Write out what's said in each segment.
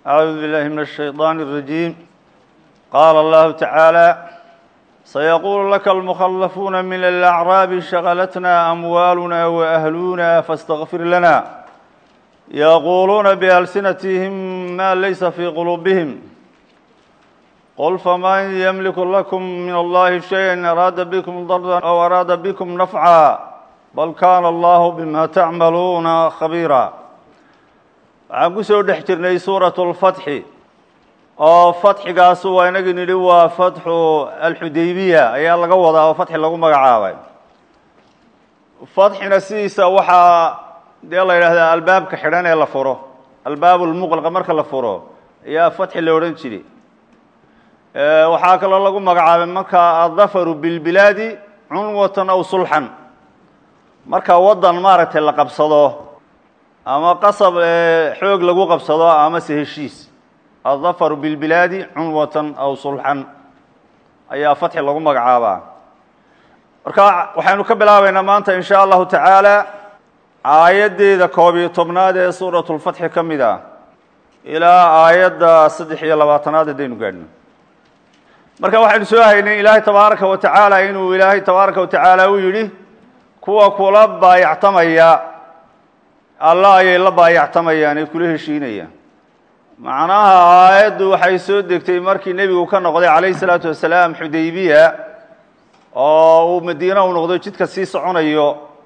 أعوذ بالله من الشيطان الرجيم قال الله تعالى سيقول لك المخلفون من الأعراب شغلتنا أموالنا وأهلنا فاستغفر لنا يقولون بألسنتهم ما ليس في قلوبهم قل فمن يملك لكم من الله شيئا أراد بكم ضرا أو أراد بكم نفعا بل كان الله بما تعملون خبيرا waxaan ku soo dhex jirnay suuratu lfatxi oo fatxigaasu waa inagii nidhi waa fatxu alxudaybiya ayaa laga wadaa oo fatxi lagu magacaabay fatxina sidiisa waxaa dee la yidhaahdaa albaabka xidhan ee la furo albaab lmuqlaqa marka la furo ayaa fatxi la odhan jiray waxaa kaloo lagu magacaabay marka addafaru bilbilaadi cunwatan aw sulxan marka waddan maaragtay la qabsado ama qasab xoog lagu qabsado amase heshiis addafaru bilbilaadi cunwatan aw sulxan ayaa fatxi lagu magacaabaa marka waxaynu ka bilaabaynaa maanta in sha allahu tacaala aayaddeeda koob iyo tobnaad ee suuratu lfatxi ka mid ah ilaa aayadda saddex iyo labaatanaad haddaynu gaadhno marka waxaynu soo haynay ilaahay tabaaraka wa tacaala inuu ilaahay tabaaraka wa tacaala u yidhi kuwa kula baayactamaya alla ayay la baayactamayaan ee kula heshiinayaan macnaha aayaddu waxay soo degtay markii nebigu ka noqday calayhi salaatu wasalaam xudaybiya oo uu madiina u noqdo jidka sii soconayo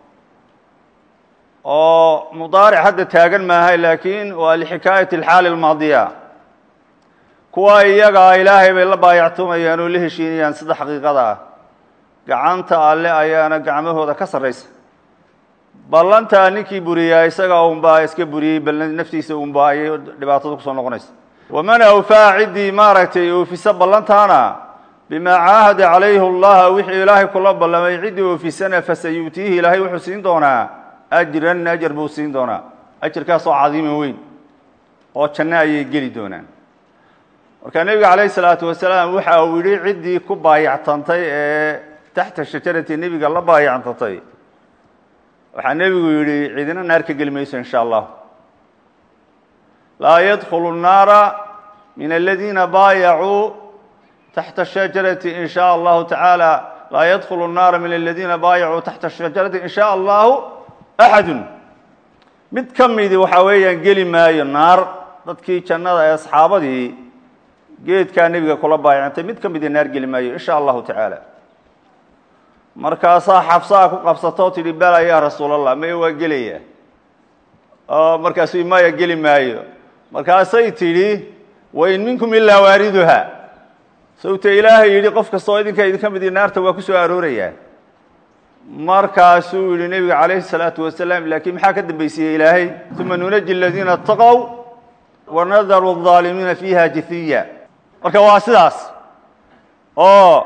oo mudaaric hadda taagan maahay laakiin waa lixikaayati alxaali almaadiya kuwa iyagaa ilaahay bay la baayactamayaan oo la heshiinayaan sida xaqiiqada ah gacanta alle ayaana gacmahooda ka sarraysa ballantaa ninkii buriyaa isaga unbaa iska buriyey bal naftiisa unbaa ayay dhibaatada kusoo noqonaysa waman awfaa ciddii maaragtay oofisa ballantaana bimaa caahada calayhi allaha wixii ilaahay kula ballamay ciddii oofisana fasayu'tiihi ilaahay wuxuu siin doonaa ajran ajar buu siin doonaa ajarkaasoo cadiima weyn oo janno ayay geli doonaan marka nebiga calayhi salaatu wasalaam waxa uu yidhi ciddii ku baayactantay ee taxta shajarati nebiga la baayactantay waxaa nebigu yidhi cidina naar ka geli mayso in sha allah laa yadkhulu الnaara min aladiina baayacuu taxta shajarati in sha allahu tacaala laa yadkhulu الnaara min aladiina baayacuu taxta shajarati in sha allahu axadu mid ka midi waxaa weeyaan geli maayo naar dadkii jannada ee asxaabadii geedkaa nebiga kula baayacantay mid ka midii naar geli maayo in sha allahu tacaala markaasaa xabsaa ku qabsatoo tidhi bala yaa rasuulallah maya waa gelaya oo markaasuu maya geli maayo markaasay tidhi wain minkum ilaa waariduha sawta ilaahay yidhi qof kastoo idinka idinka midii naarta waa ku soo aroorayaa markaasuu yidhi nebiga calayhi salaatu wasalaam laakiin maxaa ka dambaysiiyey ilaahay uma nunaji aladiina ataqow wanadaru الظaalimiina fiiha jihiya marka waa sidaas oo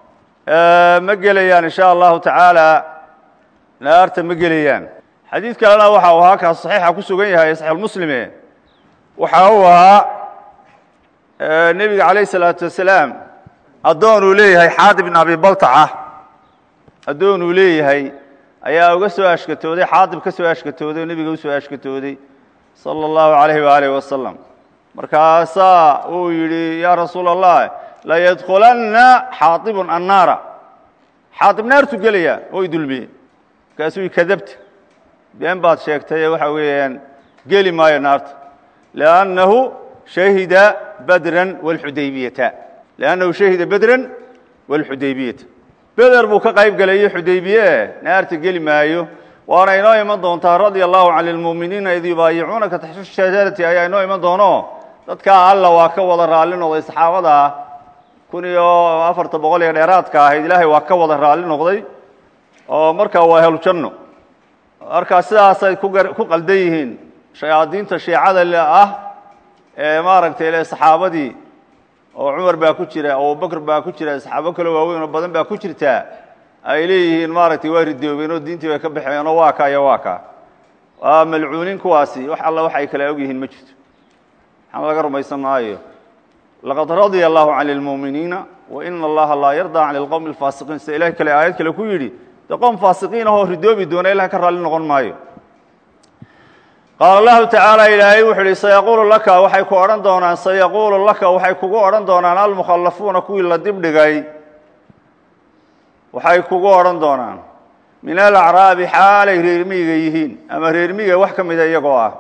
ma gelayaan in sha allahu tacaala naarta ma gelayaan xadiid kalena waxa uu ahaa kaas saxiixa ku sugan yahay saxiixulmuslime waxa uu ahaa nebiga calayh isalaatu wasalaam addoon uu leeyahay xaadi bin abi baltaca addoon uu leeyahay ayaa uga soo ashkatooday xaadib ka soo ashkatooday oo nebiga usoo ashkatooday sala allahu alayhi waaalih wasalam markaasaa uu yidhi yaa rasuula allah layadkulanna xaaibun annaara xaaib naartu gelaya oo idulmiye markaasuu kadabta been baad sheegtay waxa weeyaan geli maayo naarta liannahu shahida badran wlxudaybiyata liannahu shahida bedran wاlxudaybiyata beder buu ka qayb gelayo xudaybiye naarta geli maayo waana inoo iman doontaa radia allahu can lmuminiina id yubaayicuunaka taxta shajarati ayaa inoo iman doono dadkaa alla waa ka wada raalli noqday saxaabada kun iyo afarta boqol iyo dheeraadka ahayd ilaahay waa ka wada raalli noqday oo markaa waa ahlujanno markaa sidaasay ku qaldan yihiin shayaadiinta shiicada ah ee maaragtay le saxaabadii oo cumar baa ku jira abubakr baa ku jira saxaabo kale waaweyn oo badan baa ku jirtaa ay leeyihiin maaragtay waa ridoobeen oo diintii bay ka baxeen oo waa ka iyo waa ka waa malcuuniin kuwaasi wax alla wax ay kala og yihiin ma jirto maxaa laga rumaysan maayo laqad radia allahu can lmuminiina waina allaha laa yardaa can lqowmi alfaasiqiin sida ilahay kale aayad kale ku yidhi de qoom faasiqiin ahoo ridoobi doona ilahay ka raalli noqon maayo qaala allahu tacaala ilaahay wuxuu ihi sayaquulu laka waxay ku odhan doonaan sayaquulu laka waxay kugu odhan doonaan almukhallafuuna kuwii la dibdhigay waxay kugu odhan doonaan min alacraabi xaalay reermiyiga yihiin ama reermiyiga wax ka mida iyagoo ah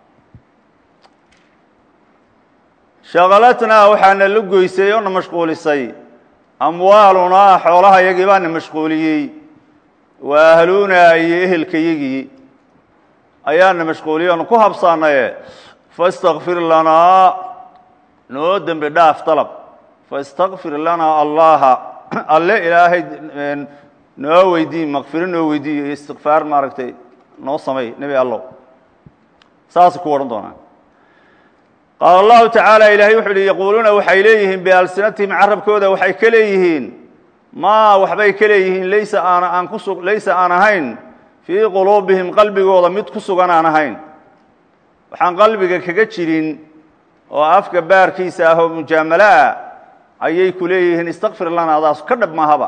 shaqalatnaa waxaana la goysay oo na mashquulisay amwaalunaa xoolaha yagii baana mashquuliyey wa ahluunaa iyo ehelkayagii ayaana mashquuliyey oonu ku habsaanaye faاstakfir lanaa noo dembi dhaaf dalab faاstakfir lanaa allaha alle ilaahay noo weydiin makfiro noo weydiiyo iyo istikfaar maaragtay noo samay nebi allow saasay ku odhan doonaan qaala allahu tacaala ilaahay wuxuu uhi yaquuluuna waxay leeyihiin bialsinatihim carabkooda waxay ka leeyihiin maa waxbay ka leeyihiin laysa aan aan kusu laysa aan ahayn fii quluubihim qalbigooda mid ku sugan aan ahayn waxaan qalbiga kaga jirin oo afka baarkiisa ah oo mujaamalo ah ayay ku leeyihiin istakfir lana adaas ka dhab mahaba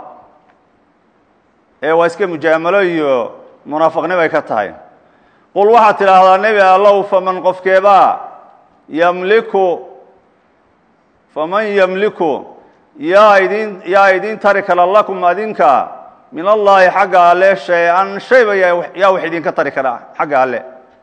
ee waa iska mujaamalo iyo munaafiqnimay ka tahay qul waxaad tidhaahdaa nebi allow faman qofkeebaa yamliku faman yamliku yaa idin yaa idin tari kara lakum adinka min allaahi xagga alle shay-an shayba yaa wax idinka tari kara xagga alle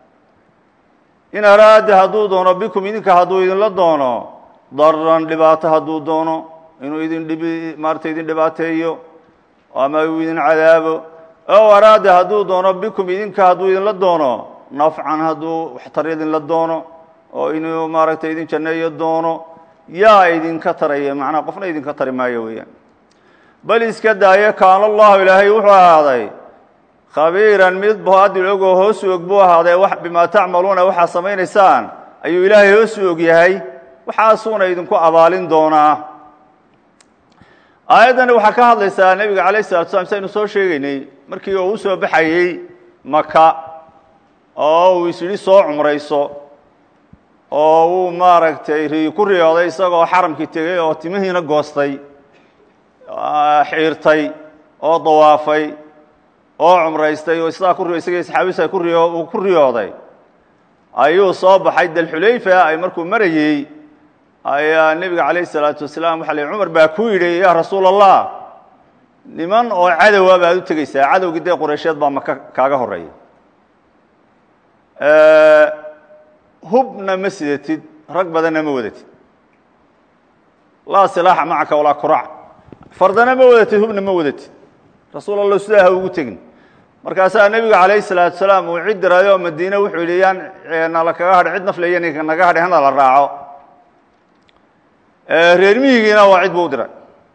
in araada hadduu doono bikum idinka hadduu idinla doono daran dhibaato hadduu doono inuu idin dhibi maarata idin dhibaateeyo ama uu idin cadaabo ow araada hadduu doono bikum idinka hadduu idinla doono nafcan hadduu waxtar idinla doono oo inuu maaragtay idin janneeyo doono yaa idinka taraya macnaha qofna idinka tari maayo weeyaan bal iska daayo kaana allahu ilaahay wuxuu ahaaday khabiiran mid baadil ogoo hoosu og buu ahaaday bimaa tacmaluuna waxaa samaynaysaan ayuu ilaahay hoosu og yahay waxaasuuna idinku abaalin doonaa aayaddani waxaa ka hadlaysaa nebiga calayh salatu slam saynu soo sheegaynay markii uu u soo baxayey maka oo uu is yidhi soo cumrayso oo uu maaragtay ri ku riyooday isagoo xaramkii tegey oo timihiina goostay xiirtay oo dawaafay oo cumraystay oo sidaa ku isagii saxaabiisa ku riyo uu ku riyooday ayuu soo baxay dalxulayfa ay markuu marayey ayaa nebiga calayh isalaatu wasalaam waxa la cumar baa ku yidhi yaa rasuul allah niman oo cadowa baad u tegeysaa cadowgii dee qureysheed baa maka kaaga horeeya hubna ma sidatid rag badanna ma wadatid laa silaaxa macaka walaa kurac fardana ma wadatid hubna ma wadatid rasuul allah sidaa ha ugu tegin markaasaa nebiga calayh salaatu salaam uu cid dirayo madiine wuxuu yidhi yaan nala kaga hadhi cid nafleya ninka naga hadhi hana la raaco reer miyigiina waa cid buu u diray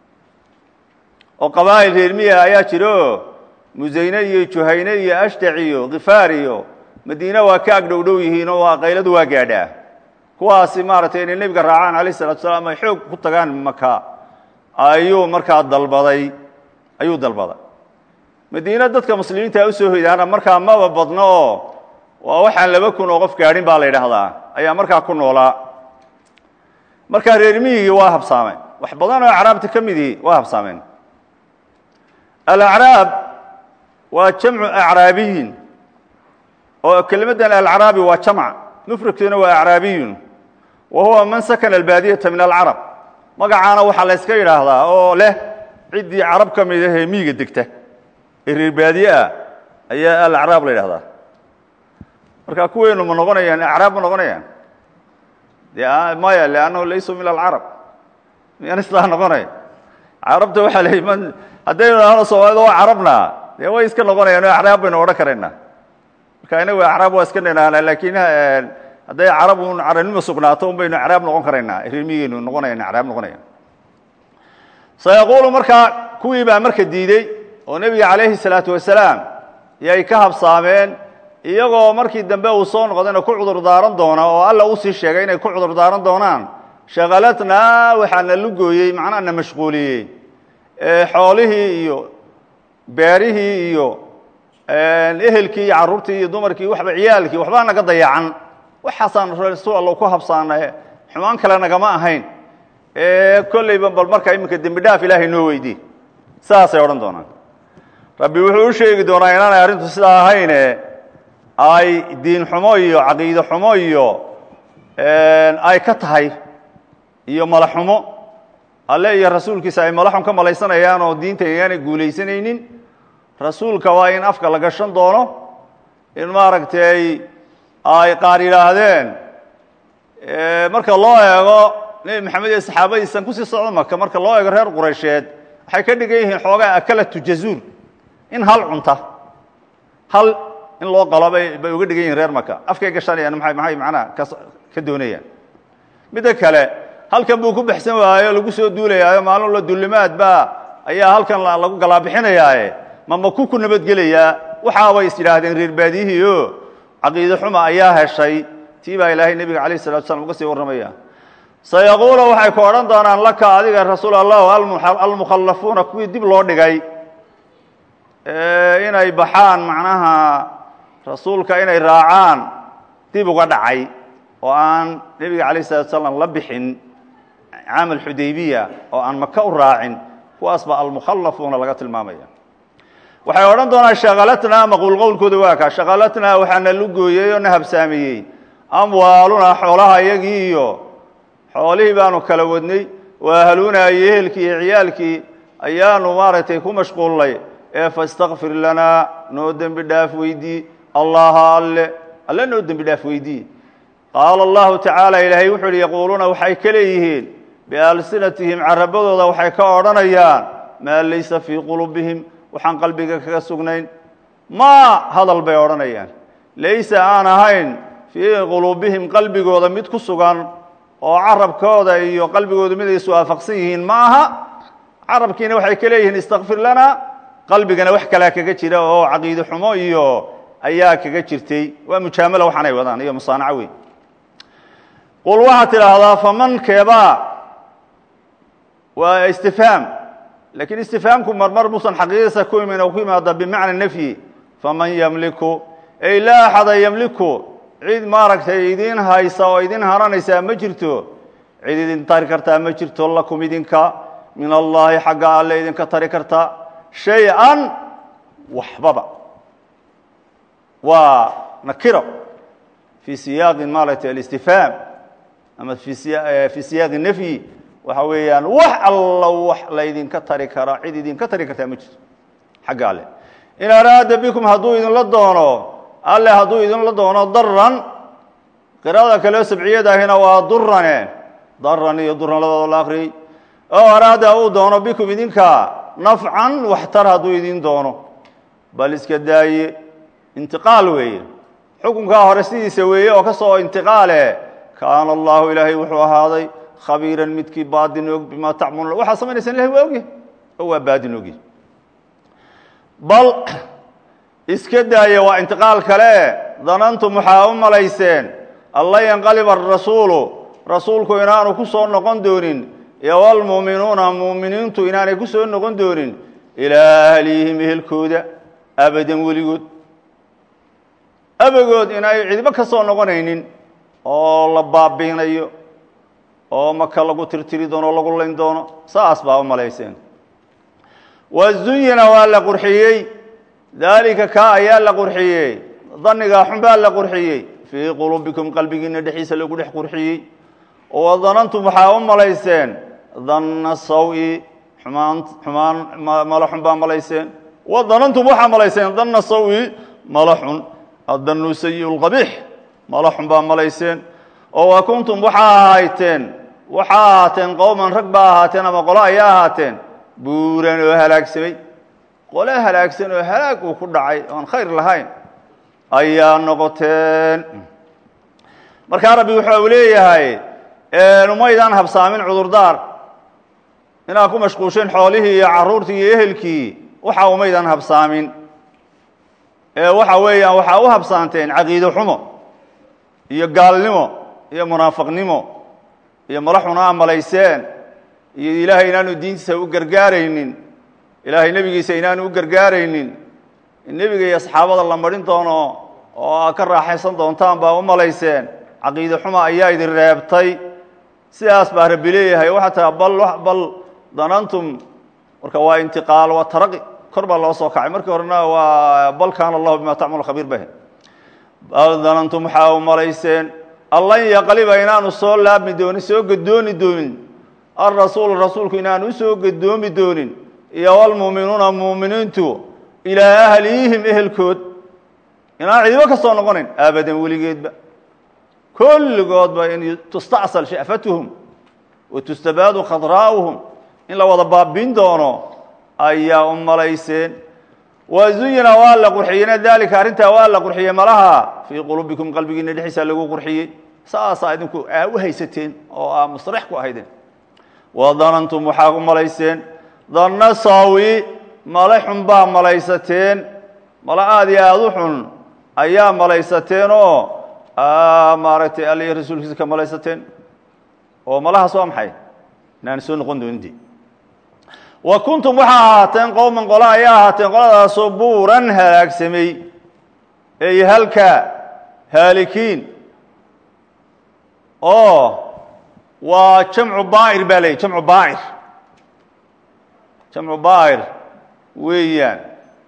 oo qabaa'il reer miyiga ayaa jira oo musayne iyo juhayne iyo ashtac iyo khifaar iyo madiine waa ka ag dhow dhow yihiin oo waa qayladu waa gaadhaa kuwaasi maaragtay inay nebiga raacaan alayh salatu salaam ay xoog ku tagaan maka ayuu markaa dalbaday ayuu dalbaday madiine dadka muslimiinta usoo hoydaana markaa maba badno oo waa waxaan laba kun oo qof gaadhin baa la yidhaahdaa ayaa markaa ku noolaa markaa reer miyigii waa habsaameen wax badan oo acraabta ka midii waa habsaameen alacraab waa jamcu acraabiyin oo kelimaddan alacraabi waa jamc mufradkiina waa acraabiyun wa huwa man sakana albaadiyata min alcarab magacaana waxaa la yska yidhaahdaa oo leh ciddii carab ka mid ahee miyiga degta ee reer baadiye ah ayaa alacraab la yidhahdaa marka kuweenu ma noqonayaan acraab ma noqonayaan de maya lannahu laysuu min alcarab miyaan sidaa noqonaya carabta waxaa la man haddaynu idhaahno soomaalida waa carabna dee way iska noqonayaan o acraab baynu odhan karaynaa marka inagu acraab waa iska nidhahnaa laakiin hadday carab un carabnimo sugnaato un baynu acraab noqon karaynaa reermigeynu noqonayan acraab noqonayan sayaquulu markaa kuwii baa marka diidey oo nebiga calayhi salaatu wasalaam yay ka habsaameen iyagoo markii dambe uu soo noqdayna ku cudur daaran doona oo alla usii sheegay inay ku cudur daaran doonaan shakalatnaa waxaa na lugooyey macnaha na mashquuliyey xoolihii iyo beerihii iyo ehelkii iyo carruurtii iyo dumarkii waxba ciyaalkii waxbaa naga dayacan waxaasaan rasuul alla ku habsaanay xumaan kale nagama ahayn kolleyba bal markaa iminka dembi dhaaf ilaahay noo weydii saasay odhan doonaan rabbi wuxuu u sheegi doonaa inaanay arrintu sidaa ahayne ay diin xumo iyo caqiide xumo iyo ay ka tahay iyo mala xumo alle iyo rasuulkiisa ay mala xun ka malaysanayaan oo diinta ayaanay guulaysanaynin rasuulka waa in afka la gashan doono in maaragtay ay qaar yidhaahdeen marka loo eego nebi maxamed iyo saxaabadiisan kusii socdo maka marka loo eego reer quraysheed waxay ka dhigan yihiin xoogaa akalatu jazuur in hal cunta hal in loo qalo bay bay uga dhigan yihin reer maka afkay gashanayaan maay maxay macnaha ka ka doonayaan midda kale halkan buu ku baxsan waayo lagu soo duulayaayo maalin la dullimaad baa ayaa halkan lagu galaabixinayaaye ma maku ku nabadgelayaa waxaabay is yidhaahdeen reer baadiyihii o caqiide xuma ayaa heshay tii baa ilaahay nebiga alayh salatu slam uga sii warramaya sayaquula waxay ku odhan doonaan laka adiga rasuul allah almukhallafuuna kuwii dib loo dhigay inay baxaan macnaha rasuulka inay raacaan dib uga dhacay oo aan nebiga alayh salatu slam la bixin caamal xudaybiya oo aan maka u raacin kuwaas baa almukhallafuuna laga tilmaamaya waxay odhan doonaan shakalatnaa maquul qowlkooda waa kaa shakalatnaa waxaana lu gooyey oo na habsaamiyey amwaalunaa xoolaha iyagii iyo xoolihii baanu kala wadnay waahaluunaa iyo ehelkii iyo ciyaalkii ayaanu maaragtay ku mashquulnay ee fastakfir lanaa noo dembi dhaaf weydii allaha alle alle noo dembi dhaaf weydii qaala allahu tacaala ilaahay wuxuu uhi yaquuluuna waxay ka leeyihiin bialsinatihim carabadooda waxay ka odhanayaan maa laysa fii qulubihim waxaan qalbiga kaga sugnayn maa hadal bay odhanayaan laysa aan ahayn fii quluubihim qalbigooda mid ku sugan oo carabkooda iyo qalbigooda mid ay iswaafaqsan yihiin ma aha carabkiina waxay ka leeyihiin istakfir lana qalbigana wax kalaa kaga jira oo caqiide xumo iyo ayaa kaga jirtay waa mujaamala waxaanay wadaan iyo musaanaco weyn qul waxaad tidhaahdaa faman keebaa waa istifhaam lakiin istifhaamku marmar musan xaqiiqadiisa ku imin oo ku yimaada bimacna nafyi faman ymliku ay laa axada ymliku cid maaragtay idin haysa oo idin haranaysaa ma jirto cid idin tari kartaa ma jirto lakum idinka min allahi xagga alle idinka tari karta shay-an waxbaba waa nakiro fii siyaaqi maaragtay alistifhaam ama fii siyaaqi nafyi waxa weeyaan wax alla wax laydinka tari kara cid idinka tari kartaa ma jirto xagga alle in araada bikum hadduu idinla doono alle hadduu idinla doono daran qiraada kaleo sabciyada ahina waa durane daran iyo duran labadoo la akriyey oo araada uu doono bikum idinka nafcan waxtar hadduu idin doono bal iska daaye intiqaal weeye xukunkaa hore sidiisa weeye oo ka soo intiqaale kaana allahu ilaahay wuxuu ahaaday khabiiran midkii baadin og bimaa tacmalun waxaa samaynaysaan ilahay waa ogyahy oo waa baadin ogyahy bal iska daaya waa intiqaal kale danantum waxaa u malayseen alla yanqaliba arasuulu rasuulku inaanu ku soo noqon doonin iyo walmuuminuuna muuminiintu inaanay ku soo noqon doonin ilaa ahlihim ehelkooda abadan weligood abagood inay cidibo ka soo noqonaynin oo la baabiinayo oo maka lagu tirtiri doono o lagu layn doono saas baa u malayseen wazuyina waa la qurxiyey daalika kaa ayaa la qurxiyey danigaa xun baa la qurxiyey fii quluubikum qalbigiina dhexdiisa lagu dhex qurxiyey oo wadanantum waxaa u malayseen danna sawi xumaan xumaan mala xun baa malayseen wadanantum waxaa malayseen danna sawi mala xun adanu sayi lqabiix mala xun baa malayseen oo wa kuntum waxaa ahayteen waxaa ahaateen qowman rag baa ahaateen ama qolo ayaa ahaateen buuran oo halaagsamay qole halaagsan oo halaag uu ku dhacay oon khayr lahayn ayaa noqoteen markaa rabbi wuxuu u leeyahay umaydaan habsaamin cudurdaar inaad ku mashquusheen xoolihii iyo carruurtii iyo ehelkii waxa umaydaan habsaamin ee waxa weeyaan waxaa u habsaanteen caqiide xumo iyo gaalnimo iyo munaafiqnimo iyo mala xun aa malayseen iyo ilaahay inaanu diintiisa u gargaaraynin ilaahay nebigiisa inaanu u gargaaraynin nebiga iyo asxaabada la marin doono oo aad ka raaxaysan doontaan baa u malayseen caqiide xuma ayaa idin reebtay sidaas baa rabbi leeyahay waxaa taa bal bal danantum marka waa intiqaal waa taraqi kor baa loo soo kacay markii horena waa bal kaana allahu bima tacmalu khabiir bah bal danantum waxaa u malayseen allan yaqliba inaanu soo laabmi doonin soo gadooni doonin alrasuulu rasuulku inaanu usoo gadoomi doonin iyo walmuuminuuna muuminiintu ilaa ahlihim ehelkood inaan cidibo ka soo noqonayn abadan weligeedba kulligoodba in tustacsal sha'fatuhum wa tustabaadu khadraa'uhum in la wada baabin doono ayaa u malayseen wa zuyina waa la qurxiyeyna daalika arrintaa waa la qurxiyey malaha fii quluubikum qalbigiina dhexdiisa lagu qurxiyey saasaa idinku aa u haysateen oo aa musrex ku ahaydeen wa danantum waxaa u malayseen danna saawi male xun baa malaysateen male aada iyo aada u xun ayaa malaysateen oo maaragtay aliyo rasuulkiisa ka malaysateen oo malahaas waa maxay inaan soo noqon doonidii wa kuntum waxaa ahaateen qowman qole ayaa ahaateen qoladaasoo buuran halaagsamay ey halka haalikiin oo waa jamcu baa'ir baa leeyay jamcu baa'ir jamcu baa'ir weeyaan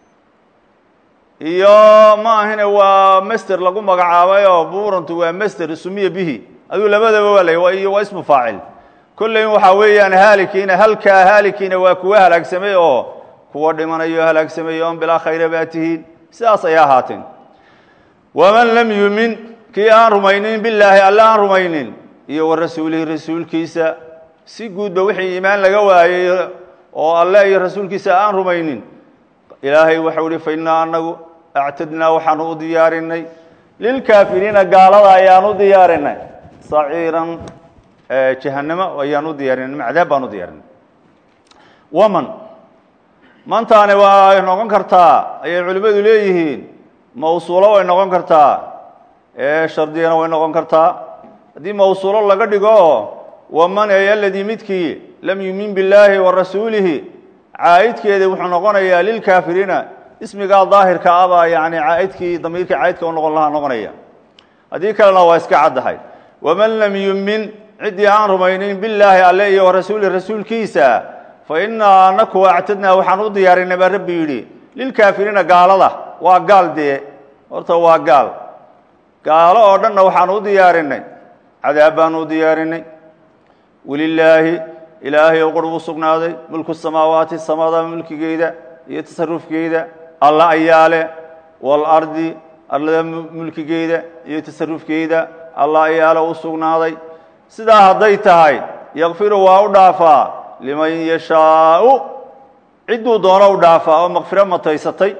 iyo ma ahine waa master lagu magacaabay oo buurantu waa master sumiya bihi aduu labadaba waa lay iyo waa ismu faacil kolley waxaa weeyaan haalikiina halkaa haalikiina waa kuwa halaagsamay oo kuwa dhimanayo halaagsamay oon bilaa khayra baa tihiin sidaas ayay ahaateen waman lam yumin kii aan rumaynin bilaahi alle aan rumaynin iyo wa rasuulihi rasuulkiisa si guudba wixii iimaan laga waayey oo alle iyo rasuulkiisa aan rumaynin ilaahay waxau ihi fa innaa anagu actadnaa waxaanu u diyaarinay lilkaafiriina gaalada ayaan u diyaarinay saciiran jahanamo ayaan u diyaarinay macdaab baan u diyaarinay waman mantaani way noqon kartaa ayay culimmadu leeyihiin mawsuulo way noqon kartaa shardiyana way noqon kartaa haddii mawsuulo laga dhigo waman ay aladii midkii lam yumin billaahi wa rasuulihi caa'idkeeda wuxuu noqonayaa lilkaafiriina ismigaa daahirka abaa yani caaidkii damiirkii caaidka u noqon lahaa noqonaya haddii kalena waa iska caddahay waman lam yumin ciddii aan rumaynin bilaahi alle iyo warasuuli rasuulkiisa fa innaa anaku actadnaa waxaan u diyaarinay baa rabbi yidhi lilkaafiriina gaalada waa gaal dee horta waa gaal gaalo oo dhanna waxaan u diyaarinay cadaab baan u diyaarinay welilaahi ilaahay oo qurb u sugnaaday mulku samaawaati samada mulkigeeda iyo tasarufkeeda alla ayaa leh waalardi arlada mulkigeeda iyo tasarufkeeda alla ayaa le u sugnaaday sidaa hadday tahay yakfiru waa u dhaafaa liman yashaau cidduu doono u dhaafaa oo makfiro mataysatay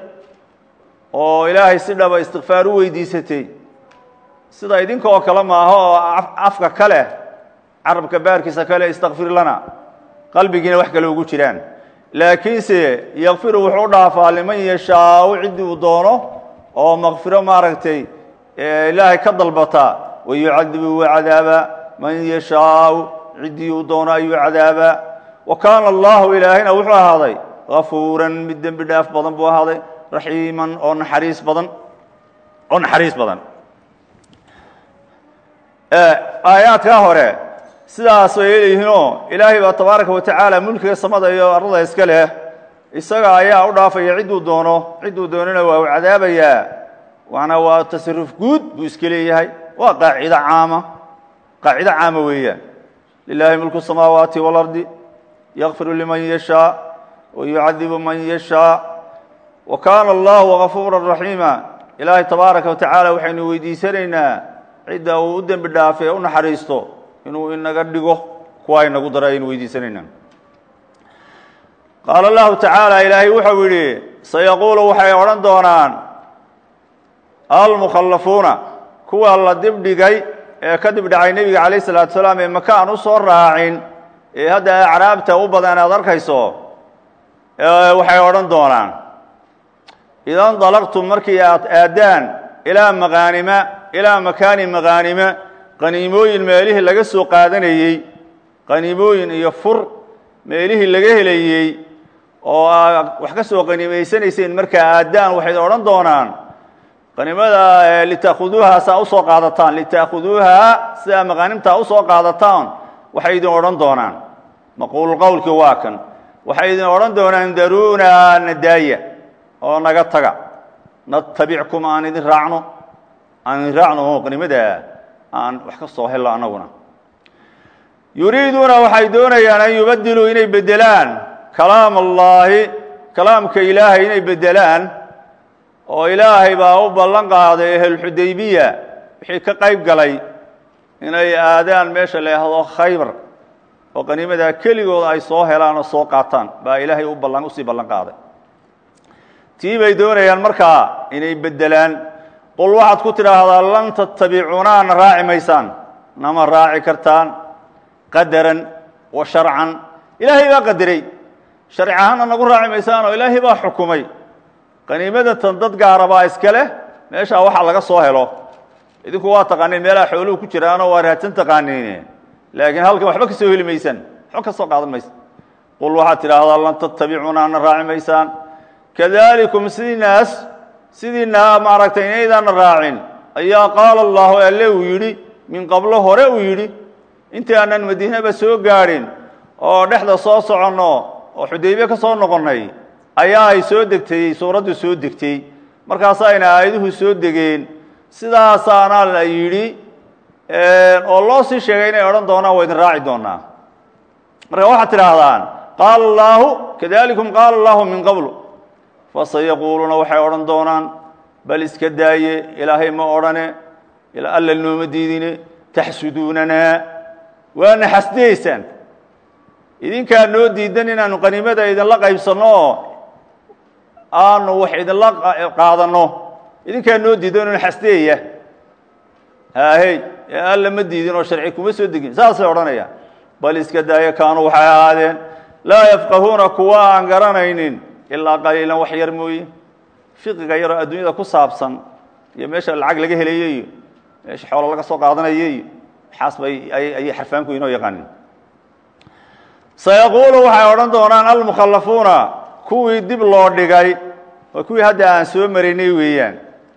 oo ilaahay si dhaba istikfaar u weydiisatay sida idinka oo kale maaha oo afka ka leh carabka baarkiisa kale istakfir lana qalbigiina wax kale ugu jiraan laakiinse yakfiru wuxuu u dhaafaa liman yashaau ciddii uu doono oo makfiro maaragtay ilaahay ka dalbataa wayucadibu wa cadaaba man yashaau ciddii uu doono ayuu cadaabaa wa kaana allahu ilaahayna wuxuu ahaaday gafuuran mid dembi dhaaf badan buu ahaaday raxiiman oo naxariis badan oo naxariis badan aayaadkaa hore sidaas way leeyihiinoo ilaahay baa tabaaraka wa tacaala mulkiga samada iyo arlada iska leh isaga ayaa u dhaafaya cidduu doono cidduu doonana waa u cadaabayaa waana waa tasaruf guud buu iska leeyahay waa qaacido caama qaacido caama weeyaan lilahi mulku samaawaati waalardi yakfiru liman yashaa wayucadibu man yashaa wa kaana allahu gafuura raxiima ilaahay tabaaraka wa tacaala waxaynu weydiisanaynaa cidda uu u dembi dhaafay ee u naxariisto inuu inaga dhigo kuwa inagu dara aynu weydiisanaynaa qaala allahu tacaala ilaahay wuxuu yidhi sayaquulu waxay odhan doonaan almukhallafuuna kuwa la dibdhigay ee ka dibdhacay nebiga calayh salaatu salaam ee maka aan u soo raacin ee hadda acraabta u badan aad arkayso waxay odhan doonaan idan dalaqtum markii aad aadaan ilaa maqaanima ilaa makaani maqaanima qaniimooyin meelihii laga soo qaadanayey qaniimooyin iyo fur meelihii laga helayey oo aa wax ka soo qaniimaysanayseen markaa aadaan waxay odhan doonaan qaniimada lita'khuduuha saa usoo qaadataan lita'khuduuha sidaa maqaanimtaa usoo qaadataan waxay idin odhan doonaan maquulu qowlkii waa kan waxay idin odhan doonaan daruuna nadaaya oo naga taga natabickum aan idin raacno aan raacno oo qanimada aan wax ka soo hello annaguna yuriiduuna waxay doonayaan an yubadiluu inay bedelaan kalaam allaahi kalaamka ilaahay inay bedelaan oo ilaahay baa u ballan qaaday ahlulxudaybiya wixii ka qayb galay inay aadaan meesha la yhaahdo khaybar oo qaniimadaa keligood ay soo helaan oo soo qaataan baa ilaahay u ballan usii ballan qaaday tii bay doonayaan markaa inay bedelaan qul waxaad ku tidhaahdaa lan tattabicuuna na raaci maysaan nama raaci kartaan qadaran wa sharcan ilaahay baa qadaray sharci ahaanna nagu raaci maysaan oo ilaahay baa xukumay qaniimadatan dad gaara baa iska leh meeshaa waxa laga soo helo idinku waa taqaaniin meelaha xooluhu ku jiraanoo waa raadsan taqaaniin laakiin halkan waxba ka soo heli maysaan waxba ka soo qaadan maysa qul waxaad tidhaahdaa lan tattabicuuna na raaci maysaan kadalikum sidiinaas sidiina maaragtay inaydaana raacin ayaa qaala allahu alle uu yidhi min qablo hore uu yidhi intii aanan madiinaba soo gaadhin oo dhexda soo soconno oo xudaybe ka soo noqonnay ayaa ay soo degtay suuraddu soo degtay markaasayna aayaduhu soo degeen sidaasaana la yidhi oo loo sii sheegay inay odhan doonaan waa idin raaci doonaa marka waxaad tidhaahdaan qaala allaahu kadalikum qaala allahu min qablu fasayaquuluuna waxay odhan doonaan bal iska daaye ilaahay ma odhane alla nooma diidine taxsuduunanaa waana xasdayeysaan idinkaa noo diidan inaanu qaniimada idinla qaybsanno oo aanu wax idinla qaadanno idinkaa noo diidan inu xasdeeya haahey ee alla ma diidin oo sharci kuma soo degin saasay odhanayaan bal iska daaye kaanuu waxay ahaadeen laa yafqahuuna kuwa aan garanaynin ilaa qaliilan wax yar mooye fiqiga yaroo adduunyada ku saabsan iyo meesha lacag laga helaye iyo meesha xoolo laga soo qaadanaye iyo waxaas bay ayay xarfaanku inoo yaqaanin sayaquulu waxay odhan doonaan almukhallafuuna kuwii dib loo dhigay waa kuwii hadda aan soo maraynay weeyaan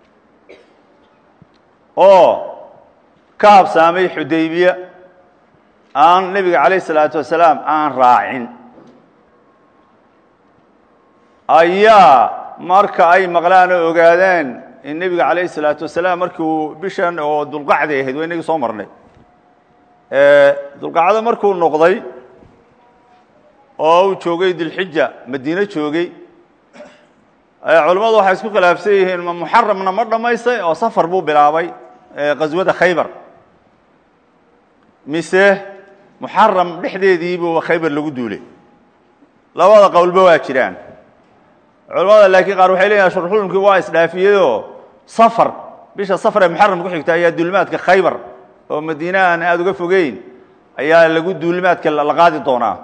oo ka habsaamay xudaybiya aan nebiga calayh isalaatu wasalaam aan raacin ayaa marka ay maqlaan oo ogaadeen in nebiga calayh isalaatu wasalaam markii uu bishan oo dulqacday ahayd waa inagii soo marnay dulqacdo markuu noqday oo uu joogay dilxija madiine joogay culimmadu waxay isku khilaafsan yihiin ma muxaramna ma dhammaystay oo safar buu bilaabay qaswada khaybar mise muxaram dhexdeediibuu khaybar lagu duulay labada qowlba waa jiraan culamada laakiin qaar waxay leeyihin shurxulumkii waa isdhaafiyeyoo safar bisha safar ee muxaram ku xigta ayaa duulimaadka khaybar oo madiine aan aada uga fogeyn ayaa lagu duulimaadka la qaadi doonaa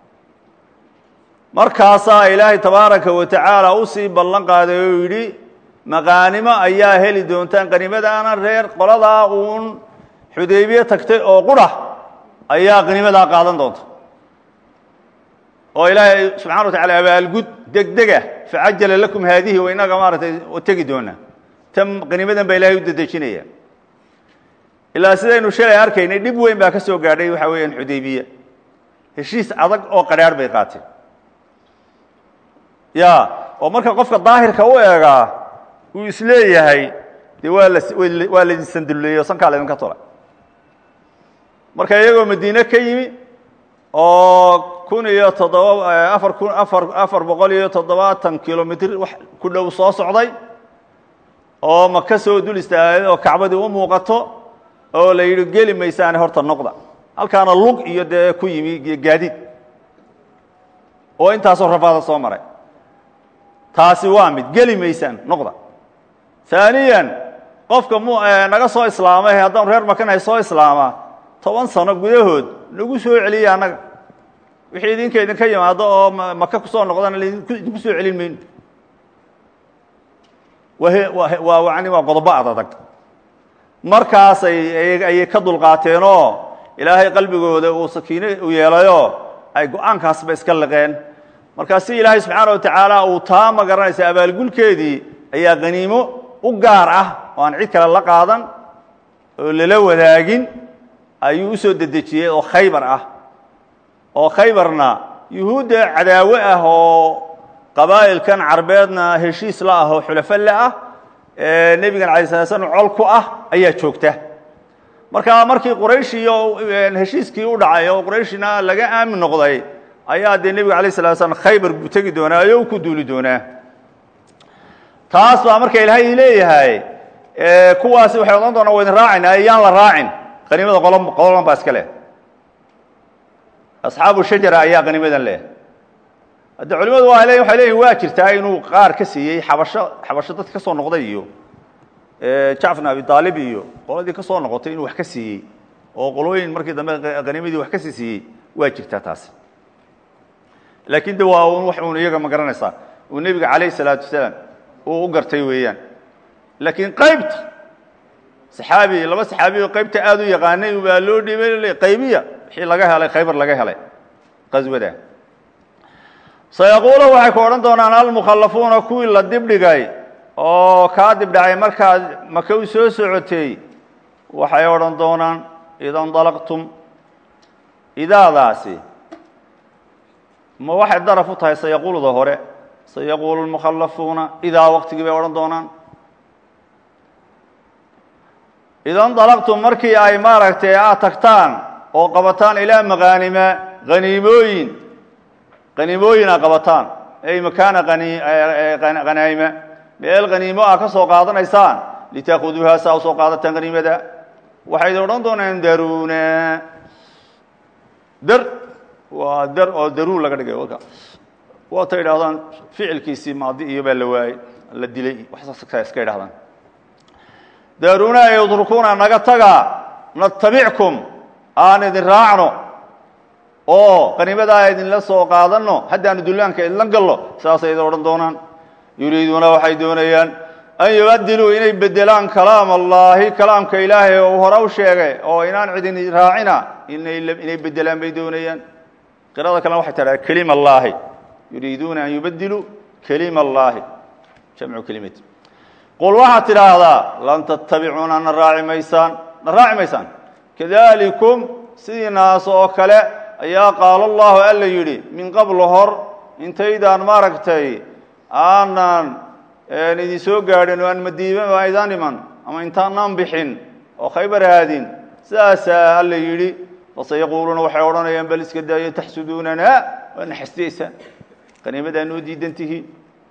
markaasaa ilaahay tabaaraka wa tacaala usii ballan qaaday oo yidhi maqaanimo ayaa heli doontaan qaniimadaana reer qoladaa uun xudaybiye tagtay oo qura ayaa qaniimadaa qaadan doonta oo ilaahay subxana wa tacala abaalgud degdega facajala lakum haadihi wa inaga maaratay tegi doonaa tan qaniimadan baa ilahay u dedejinaya ilaa sidaynu shalay arkaynay dhib weyn baa ka soo gaadhay waxa weeyaan xudaybiya heshiis adag oo qadhaarh bay qaateen ya oo marka qofka daahirka u eegaa uu isleeyahay dee waa la waa laydin sandulleeyey o sankaa laydinka tolay marka iyagoo madiine ka yimi oo kun iyo toddoba afar kun afar afar boqol iyo toddobaatan kilomitr wax ku dhow soo socday oo maka soo dul istaagay oo kacbadii u muuqato oo la yidhi geli maysaane horta noqda halkaana lug iyo dee ku yimi gaadiid oo intaasoo rafaada soo maray taasi waa mid geli maysaan noqda haaniyan qofka m naga soo islaamay haddaan reer makanahay soo islaama toban sano gudahood nagu soo celiya annaga wixii idinka idinka yimaado oo maka kusoo noqdana idinku soo celin mayno waa wani waa qodobo adadag markaasay ayay ka dulqaateenoo ilaahay qalbigooda uu sakiine u yeelayoo ay go-aankaasba iska liqeen markaa si ilaahay subxaana wa tacaala uu taa ma garanaysa abaalgulkeedii ayaa qaniimo u gaar ah oo aan cid kale la qaadan oo lala wadaagin ayuu u soo dedejiyey oo khaybar ah oo khaybarna yuhuudda cadaawe ah oo qabaa'ilkan carbeedna heshiis la ah oo xulafo le ah nebigan alay sala slam col ku ah ayaa joogta marka markii quraysh iyo heshiiskii u dhacay oo qurayshna laga aamin noqday ayaa dee nebiga alayh salatu slam khaybar buu tegi doonaa ayo u ku duuli doonaa taas baa marka ilaahay leeyahay kuwaasi waxay odhan doonaa wa idin raacayna ayaan la raacin qaniimada qolo qololan baa iska leh asxaabu shajara ayaa qaniimadan leh hadde culimadu waa le waxay leeyihin waa jirtaa inuu qaar ka siiyey xabasho xabasho dadka ka soo noqday iyo jacfar abi aalib iyo qoladii ka soo noqotay inuu wax ka siiyey oo qolooyin markii dambe qaniimadii wax ka sii siiyey waa jirtaa taasi laakiin de waa un wax uun iyaga ma garanaysaa uu nebiga calayh salaatu wasalaam uu u gartay weeyaan laakiin qaybta saxaabi laba saxaabi oo qaybta aada u yaqaanay baa loo dhiibay qaybiya wixii laga helay khaybar laga helay qaswada sayaquulu waxay ku odhan doonaan almukhallafuuna kuwii la dibdhigay oo kaa dibdhacay markaad maka u soo socotay waxay odhan doonaan ida ndalaqtum idaadaasi ma waxay daraf u tahay sayaquuluda hore sayaquulu lmukhallafuuna idaa waqtigii bay odhan doonaan ida ndalaqtum markii ay maaragtay aad tagtaan oo qabataan ilaa maqaanima haniimooyin qaniimooyin a qabataan ay makaana hanaa'ima meel haniimo ah ka soo qaadanaysaan litaakuduuha saa usoo qaadataan haniimada waxay odhan doonaan daruna dar waa dar oo daruur laga dhigay waka waatay idhahdaan ficilkiisii maadi iyo baa la waayey la dilay waxsa iska idhahdaan daruna yudrukuna naga taga natabickum aan idin raacno oo qaniimadaa idinla soo qaadano haddaanu dullaanka idinla gallo saasay idin odhan doonaan yuriiduuna waxay doonayaan an yubadiluu inay bedelaan kalaam allahi kalaamka ilaahay oo hore u sheegay oo inaan cidin raacina inay bedelaan bay doonayaan qirada kalena waxay tidhahda kelim allahi yuriiduuna an yubadiluu kelim allahi jamcu kelimati qul waxaad tidhaahdaa lan tattabicuuna na raaci maysaan na raaci maysaan kadalikum sidii naas oo kale ayaa qaala allahu alla yidhi min qablo hor intaydaan maaragtay aanan idin soo gaadhin oo aan madiiba aydaan iman ama intaanaan bixin oo khaybar aadin sidaasaa alla yidhi fasayaquuluuna waxay odhanayaan bal iska daayo taxsuduunana waa na xasdiyeysaan qaniimadaa noo diidan tihiin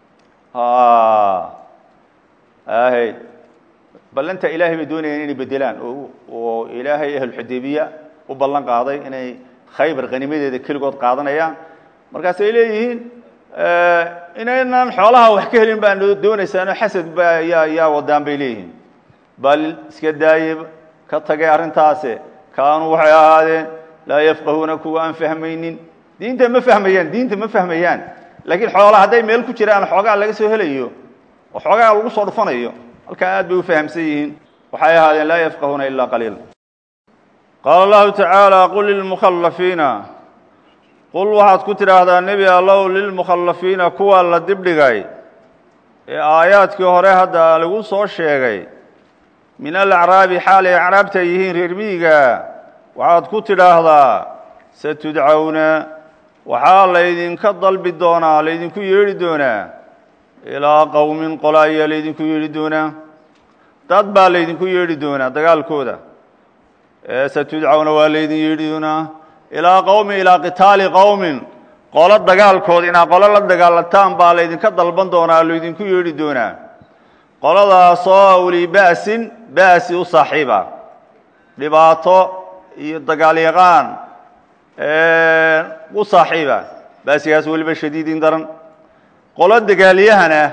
ahy ballanta ilaahay bay doonayaan inay bedelaan oo ilaahay ahlulxudaybiya u ballan qaaday inay khaybar qanimadeeda keligood qaadanayaan markaasay leeyihiin inaynan xoolaha wax ka helin baa doonaysaanoo xasad ba yaa yaa wadaan bay leeyihiin bal iska daaye ka tagay arrintaase kaanuu waxay ahaadeen laa yafqahuuna kuwa aan fahmaynin diinta ma fahmayaan diinta ma fahmayaan laakiin xoola hadday meel ku jiraan xoogaa laga soo helayo oo xoogaa lagu soo dhufanayo halkaa aad bay u fahamsan yihiin waxay ahaadeen laa yafqahuuna ilaa qaliila qaala allahu tacaala qul lilmukhallafiina qul waxaad ku tidhaahdaa nebi allow lilmukhallafiina kuwa la dibdhigay ee aayaadkii hore hadda lagu soo sheegay min alacraabi xaal ay acraabta yihiin reer miyiga waxaad ku tidhaahdaa satudcawna waxaa laydinka dalbi doonaa laydinku yeedhi doonaa ilaa qowmin qola ayaa laydinku yeedhi doonaa dad baa laydinku yeedhi doonaa dagaalkooda satudcawna waa laydin yeedhi doonaa ilaa qowmin ilaa qitaali qowmin qolo dagaalkood inaad qolo la dagaalataan baa laydinka dalban doonaa laydinku yeedhi doonaa qoladaasoo uli ba'sin ba'si u saaxiiba dhibaato iyo dagaalyaqaan u saaxiiba ba'sigaas weliba shadiidin daran qolo dagaalyahana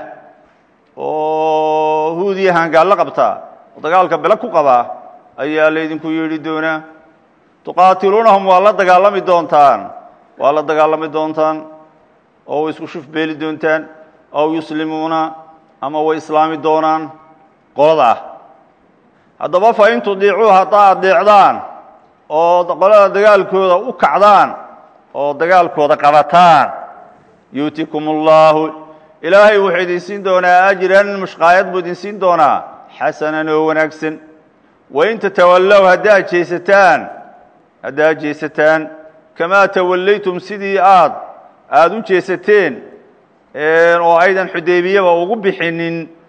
oo huudiyahan gaallo qabta oo dagaalka bele ku qabaa ayaa laydinku yeedhi doonaa tuqaatiluunahum waa la dagaalami doontaan waa la dagaalami doontaan oo way isku shuf beeli doontaan aw yuslimuuna ama way islaami doonaan qolada ah haddaba fa in tudiicuu haddaa adeecdaan oo qolada dagaalkooda u kacdaan oo dagaalkooda qabataan yuutikum اllaahu ilaahay wuxuu idin siin doonaa ajran mushqaayad buu idin siin doonaa xasanan oo wanaagsan wain tatawallow haddaad jeesataan haddaad jeesataan kamaa tawallaytum sidii aad aada u jeesateen oo aydan xudaybiyaba ugu bixinin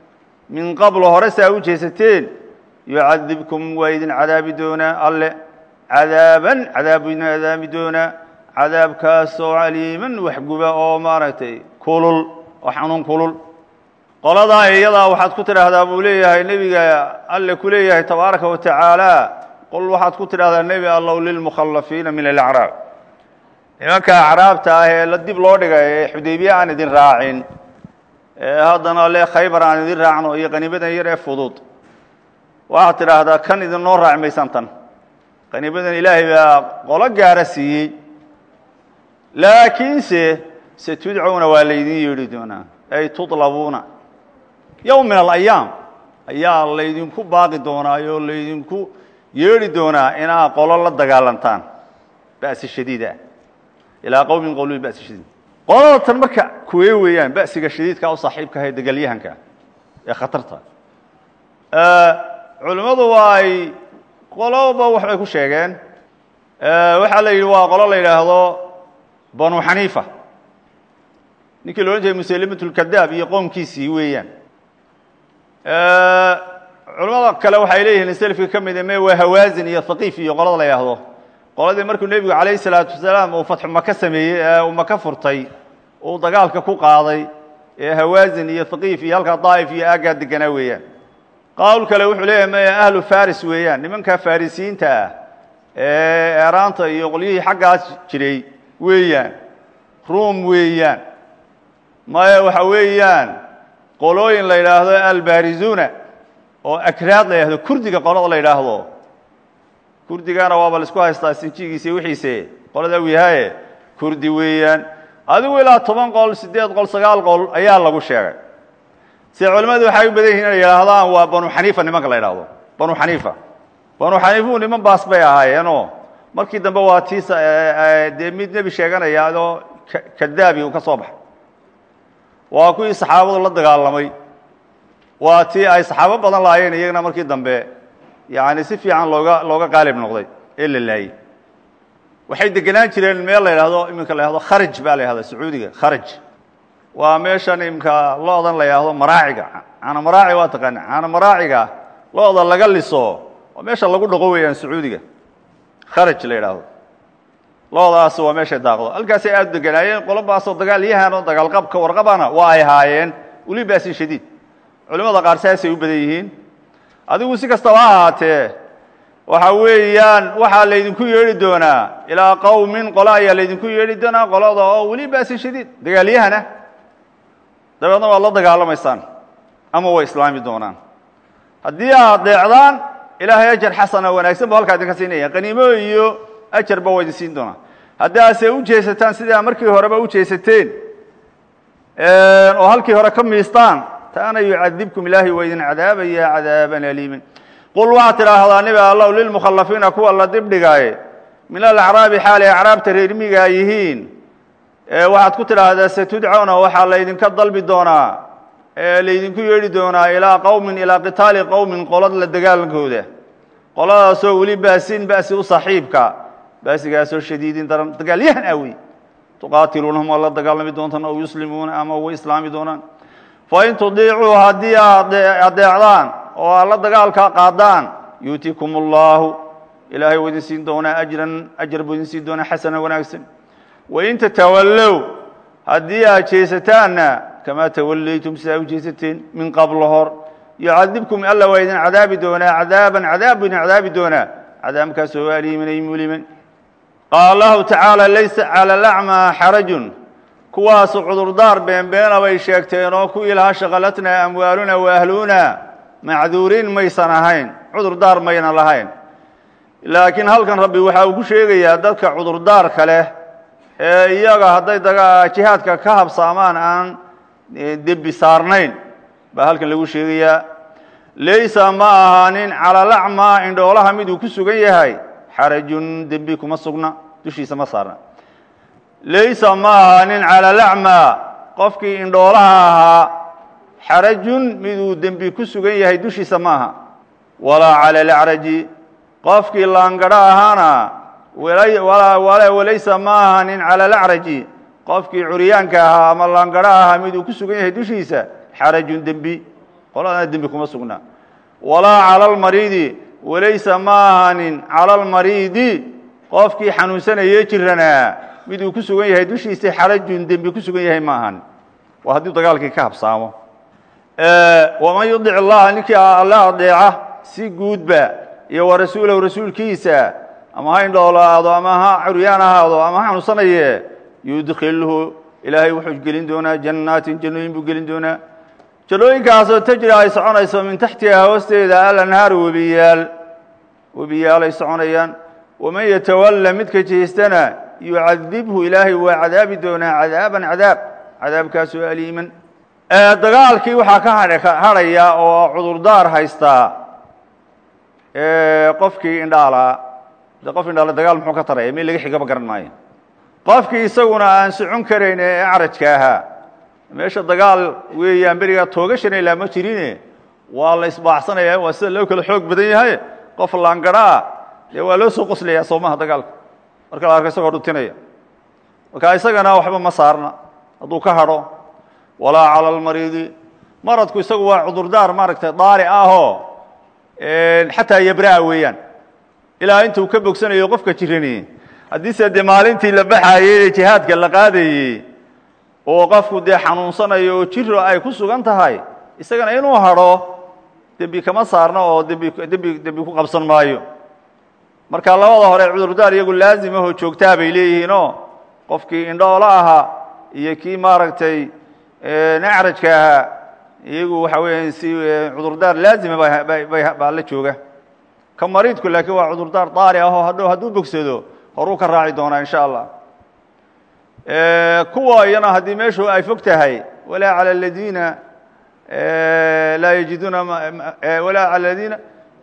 min qablo hore saa u jeesateen yucadibkum waa idin cadaabi doonaa alle cadaaban cadaab idin cadaabi doonaa cadaabkaasoo caliiman waxguba oo maaragtay kulul oo xanuun kulul qoladaa iyadaa waxaad ku tidhaahdaa buu leeyahay nebiga alle ku leeyahay tabaaraka wa tacaala qol waxaad ku tidhahdaa nebi allow lilmukhallafiina min alacraab nimanka acraabta ah ee la dib loo dhigay ee xudaybiye aan idin raacin ee haddana le khaybar aan idin raacno iyo qaniimadan yar ee fudud waxaad tidhaahdaa kan idinoo raaci maysaan tan qaniimadan ilaahay baa qolo gaara siiyey laakiinse setudcuna waa laydin yeedhi doonaa ay tudlabuuna yowm min alayaam ayaa laydinku baaqi doonaa oo laydinku yeedhi doonaa inaa qolo la dagaalantaan ba'si shadiida ilaa qowmin qowli ba'si shadiid qolada tan marka kuwee weeyaan ba'siga shadiidka u saaxiibka ahay degaalyahanka ee khatarta culimmadu waa ay qoloba waxbay ku sheegeen waxaa la yidhi waa qolo la yidhaahdo banu xaniifa ninkii la odhan jiray musalimatulkadaab iyo qoomkiisii weeyaan culamada kale waxay leeyihiin selafka ka mid me waa hawaazin iyo haqiif iyo qolada la yidhaahdo qoladii markuu nebigu calayhi salaatu wasalaam uu fatxu maka sameeyey ee uu maka furtay uu dagaalka ku qaaday ee hawaazin iyo haqiif iyo halkaa daa'if iyo aaggaa deganaa weeyaan qawl kale wuxuu leeyahay maya ahlu faris weeyaan nimanka farisiyiinta ah ee eeraanta iyo qolyihii xaggaas jiray weeyaan ruum weeyaan maya waxa weeyaan qolooyin la yidhaahdo albarizuna oo akraad la yidhahdo kurdiga qolada la yidhaahdo kurdigana waaba la isku haystaa sinjigiisa iyo wixiise qolada wihaye kurdi weeyaan adigu ilaa toban qol siddeed qol sagaal qol ayaa lagu sheegay se culimmadu waxay u badan yihin inay yidhaahdaan waa banu xaniifa nimanka la yidhahdo banu xaniifa banu xaniifu niman baas bay ahaayeenoo markii dambe waa tii dee mid nebi sheeganaya adoo kadaabi uu ka soo baxay waa kuwii saxaabadu la dagaalamay waa tii ay saxaabo badan laayeen iyagana markii dambe yani si fiican looga looga qaalib noqday ee la laayey waxay degenaan jireen meel la yidhahdo iminka la yhahdo kharaj baa la yhahda sacuudiga kharaj waa meeshan imika lo-dan la yidhaahdo maraaciga caana maraaci waa taqaana caana maraaciga lo-da laga liso waa meesha lagu dhaqo weeyaan sacuudiga kharaj la yidhaahdo lo-daas waa meeshay daaqdo halkaasay aada u deganaayeen qolobaasoo dagaalyahan oo dagaalqabka warqabana waa ay haayeen weli baasin shadiid culimada qaar saasay u badan yihiin adigu si kastaba ha ahaatee waxa weeyaan waxaa laydinku yeedhi doonaa ilaa qowmin qolo ayaa laydinku yeedhi doonaa qolada oo weli baasin shadiid dagaalyahana dabeedna waad la dagaalamaysaan ama way islaami doonaan haddii aad deecdaan ilaahay ajar xasana wanaagsan bu halkaa idinka siinaya qaniimo iyo ajarba waa idin siin doonaa haddii aase u jeesataan sidaa markii horeba u jeesateen oo halkii hore ka miistaan taana yucadibkum ilaahay waa idin cadaabaya cadaaban aliiman qul waxaad tidhaahdaa nebi allow lilmukhallafiina kuwa la dibdhigaaye min alacraabi xaalay acraabta reermigaa yihiin waxaad ku tidhaahdaa satudcawna waxaa laydinka dalbi doonaa ee laydinku yeedhi doonaa ilaa qowmin ilaa qitaali qowmin qolad la dagaalankooda qoladaasoo weli baasin ba'si u saaxiibka baasigaasoo shadiidin daran dagaalyahan ah wey tuqaatiluunahum waa la dagaalami doontaan aw yuslimuuna ama way islaami doonaan fain tudiicuu haddii aad adeecdaan oo aad la dagaalka qaadaan yuutikum allahu ilaahay waa idin siin doonaa ajran ajar buu idin siin doonaa xasana wanaagsan wain tatawallow haddii aad jeesataanna kamaa tawallaytum sidaa u jeesateen min qablo hor yucadibkum alla waa idin cadaabi doonaa cadaaban cadaab buu idin cadaabi doonaa cadaabkaasoo aliiman ay muliman qaala allahu tacaala laysa cala alacmaa xarajun kuwaasu cudurdaar beenbeena bay sheegteen oo kuwii lahaa shaqalatnaa amwaaluna wa ahluna macduuriin maysan ahayn cudurdaar mayna lahayn laakiin halkan rabbi waxa uu ku sheegayaa dadka cudurdaarka leh ee iyaga hadday daga jihaadka ka habsaamaan aan dembi saarnayn baa halkan lagu sheegayaa laysa ma ahaanin calalacmaa indhoolaha miduu ku sugan yahay xarajun dembi kuma sugna dushiisa ma saarna laysa ma ahaanin calalacmaa qofkii indhoolaha ahaa xarajun miduu dembi ku sugan yahay dushiisa ma aha walaa cala alacraji qofkii laangadho ahaana walaysa ma ahaanin cala alacraji qofkii curyaanka ahaa ama laangadho ahaa miduu ku sugan yahay dushiisa xarajun dembi qoladana dembi kuma sugnaa walaa cala almariidi walaysa ma ahanin cala almariidi qofkii xanuunsanayee jiranaa mid uu ku sugan yahay dushiisa xarajun dembi ku sugan yahay ma ahan waa haddii dagaalkii ka habsaamo waman yudic allaha ninkii alle adeeca si guudba iyo wa rasuulahu rasuulkiisa ama ha indhoolaado ama ha curyaan ahaado ama ha xanuunsanaye yudkilhu ilaahay wuxuu gelin doonaa jannaatin jannooyin buu gelin doonaa jannooyinkaasoo tajri ay soconayso min taxtiha hoosteeda alanhaaru webiyaal webiyaal ay soconayaan waman yatawalla midka jeestana yucadibhu ilaahay waa cadaabi doonaa cadaaban cadaab cadaabkaasoo aliiman dagaalkii waxaa ka hadhaya oo cudurdaar haystaa qofkii indhaalaa de qof indhaala dagaal muxuu ka taraya meel laga xigaba garan maayo qofkii isaguna aan socon karayn ee acrajka ahaa meesha dagaal weeyaan berigaa toogashana ilaa ma jirine waa la isbaacsanaya waa sida loo kala xoog badan yahay qof laangaraa dee waa loo soo qoslayaa soomaha dagaalka marka la arko isagoo dhutinaya marka isagana waxba ma saarna hadduu ka hadho walaa cala almariidi maradku isagu waa cudurdaar maaragtay daari ahoo xataa yabraa weeyaan ilaa intuu ka bogsanayo qofka jirani haddiise dee maalintii la baxaayey ee jihaadka la qaadayey oo qofku dee xanuunsanayo oo jiro ay ku sugan tahay isagana inuu hadho dembi kama saarno oo dembi dembi dembi ku qabsan maayo marka labada hore cudurdaar iyagu laazimahoo joogtaa bay leeyihiinoo qofkii indhoolo ahaa iyo kii maaragtay acrajka ahaa iyagu waxa weya si cudurdaar laazima baa la jooga ka mariidku laakiin waa cudurdaar daari ahoo hadhow hadduu bogsado horuu ka raaci doonaa insha allah kuwa iyana haddii meeshu ay fog tahay walaa calى اladiina laa yajiduuna walaa calى ladiina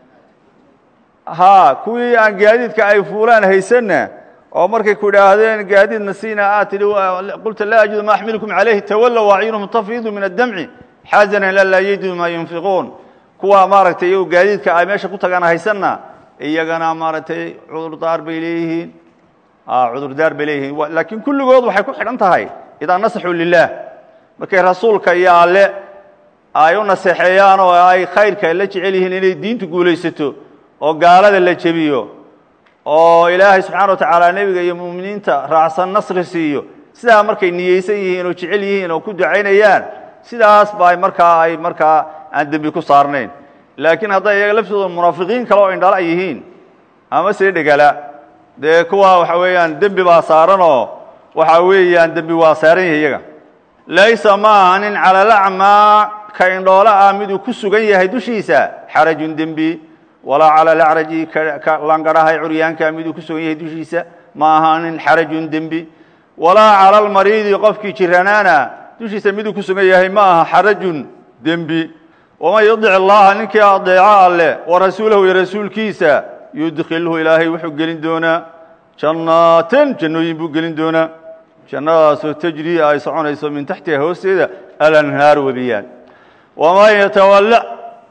ha kuwii aan gaadiidka ay fuulaan haysanna oo markay ku idhaahdeen gaadiidna siina aad tidhi qulta laa ajidu ma axmilukum calayhi tawallow acyunuhum tafiidu min addamci xazanan ila laa yajidu ma yunfiquun kuwa maaragtay iyagu gaadiidka ay meesha ku tagaan haysanna iyagana maaragtay cudurdaar bay leeyihiin cudurdaar bay leeyihiin laakiin kulligood waxay ku xidhan tahay idaa nasaxuu lilah markay rasuulka iyo alle ay u naseexeeyaan oo ay khayrka la jecel yihiin inay diintu guulaysato oo gaalada la jebiyo oo ilaahay subxaana wa tacaala nebiga iyo mu'miniinta raacsan nasri siiyo sidaa markay niyeysan yihiin oo jecel yihiin oo ku ducaynayaan sidaas ba markaa ay markaa aan dembi ku saarnayn laakiin hadday iyaga laftooda munaafiqiin kale oo indhala yihiin ama see dhegala dee kuwa waxa weeyaan dembi baa saaranoo waxa weeyaan dembi waa saaran yahay iyaga laysa ma ahanin cala lacmaa ka indhoolo ah miduu ku sugan yahay dushiisa xarajun dembi walaa cala lacraji ka langadhahay curyaanka miduu ku sugan yahay dushiisa ma ahaanin xarajun dembi walaa cala almariidi qofkii jiranaana dushiisa miduu ku sugan yahay ma aha xarajun dembi waman yudic allaha ninkii adeeco alleh wa rasuulahu iyo rasuulkiisa yudkilhu ilaahay wuxuu gelin doonaa jannaaten jannooyin buu gelin doonaa jannadaasoo tajrii ay soconayso min taxtiha hoosteeda alanhaar webiyaan waman yatawalla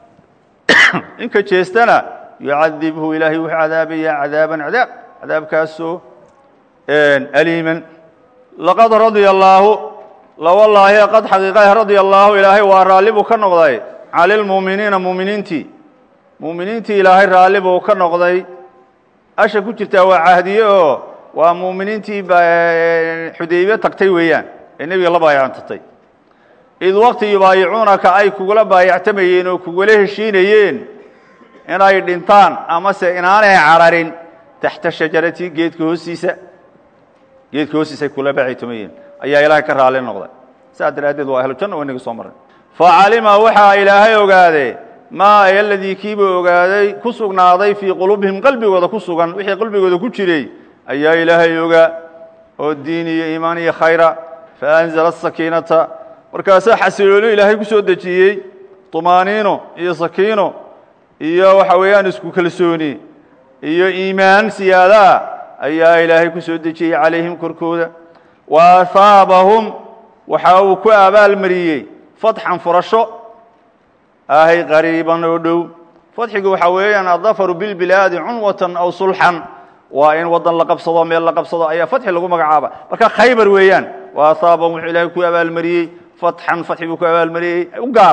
ninka jeestana yucadibhu ilaahay wuxuu cadaabayaa cadaaban cadaab cadaabkaasoo aliiman laqad radia allaahu lawallaahi qad xaqiiqah radia allaahu ilaahay waa raalli buu ka noqday cala lmuuminiina muuminiintii muuminiintii ilaahay raalli buu ka noqday asha ku jirtaa waa cahdiye oo waa muuminiintii xudaybe tagtay weeyaan ee nebiga la baayactatay id waqti yubaayicuunaka ay kugula baayactamayeen oo kugula heshiinayeen inay dhintaan amase inaanay cararin taxta shajarati geedka hoostiisa geedka hoostiisa ay kula baayactamayeen ayaa ilaahay ka raalli noqday saas daraaddeed waa ahlu janna oo inaga soo marray facalima waxaa ilaahay ogaadee maa aladii kiibuu ogaaday ku sugnaaday fii quluubihim qalbigooda ku sugan wixii qalbigooda ku jiray ayaa ilaahay ogaa oo diin iyo iimaan iyo khayra faanzala asakiinata markaasaa xasiloolo ilaahay ku soo dejiyey tumaaniino iyo sakiino iyo waxa weeyaan isku kalsooni iyo iimaan siyaadaa ayaa ilaahay ku soo dejiyey calayhim korkooda wa ahaabahum waxa uu ku abaalmariyey fatxan furasho ahay qariiban oo dhow fadxigu waxaa weeyaan addafaru bilbilaadi cunwatan aw sulxan waa in waddan la qabsado meel la qabsado ayaa fatxi lagu magacaaba marka khaybar weeyaan wa ahaabahum wuxuu ilaahay ku abaalmariyey fatxan fatxi buu ku abaalmariyey u gaar ah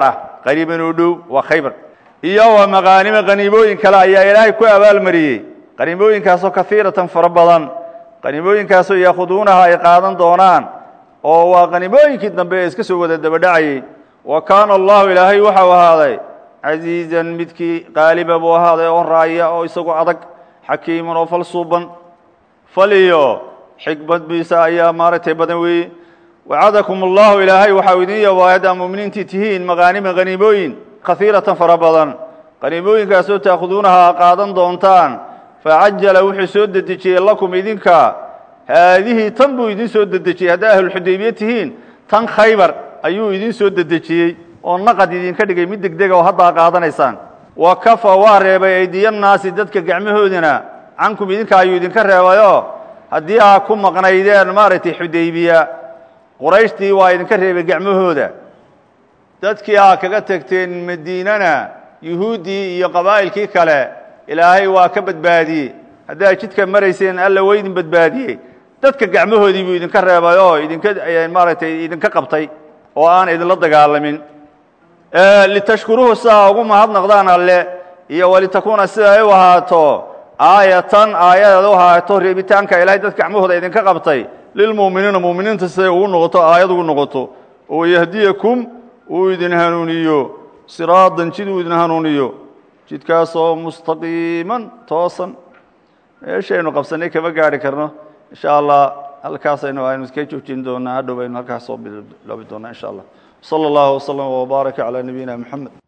qariiban oo dhow waa khaybar iyo wa maqaanima qaniimooyin kale ayaa ilaahay ku abaalmariyey qaniimooyinkaasoo kahiiratan fara badan qaniimooyinkaasoo yaakhuduunaha ay qaadan doonaan oo waa qaniimooyinkii dambe ee iska soo wada dabadhacayey wa kaana allahu ilaahay waxau ahaaday casiizan midkii qaaliba buu ahaaday oo raaya oo isagu adag xakiiman oo fal suuban fal iyo xikmadbiisa ayaa maaragtay badan weeye wacadakum allahu ilaahay waxau idin yabaahad aa muminiintii tihiin maqaanima qaniimooyin kahiiratan fara badan qaniimooyinkaasoo taakhuduunaha qaadan doontaan facajala wuxuu soo dedejiyey lakum idinka haadihii tan buu idin soo dedejiyey haddaa ahlulxudaybiye tihiin tan khaybar ayuu idin soo dedejiyey oo naqad idinka dhigay mid degdega oo haddaa qaadanaysaan wa kafa waa reebay aydiyannaasi dadka gacmahoodina cankum idinka ayuu idinka reebayoo haddii aa ku maqnaydeen maaragtay xudaybiya qurayshtii waa idinka reebay gacmahooda dadkii aa kaga tegteen madiinana yuhuuddii iyo qabaa'ilkii kale ilaahay waa ka badbaadiyey haddaa jidka marayseen alla waa idin badbaadiyey dadka gacmahoodii buu idinka reebay oo idinka maaragtay idinka qabtay oo aan idinla dagaalamin litashkuruuhu sidaa ugu mahadnaqdaan alle iyo walitakuuna sida ay u ahaato aayatan aayadeed u ahaato reebitaanka ilaahay dadka gacmahooda idinka qabtay lilmu'miniina mu'miniinta siday ugu noqoto aayad ugu noqoto oo yahdiyakum uu idin hanuuniyo siraadan jid uu idin hanuuniyo jidkaasoo mustaqiiman toosan meeshaynu qabsanay kama gaari karno insha allah halkaasaynu aynu iska joojin doonaa hadhow aynu halkaas soo biloobi doonaa insha allah salى اllahu وslm وbaarak عalى nabiyina mxamed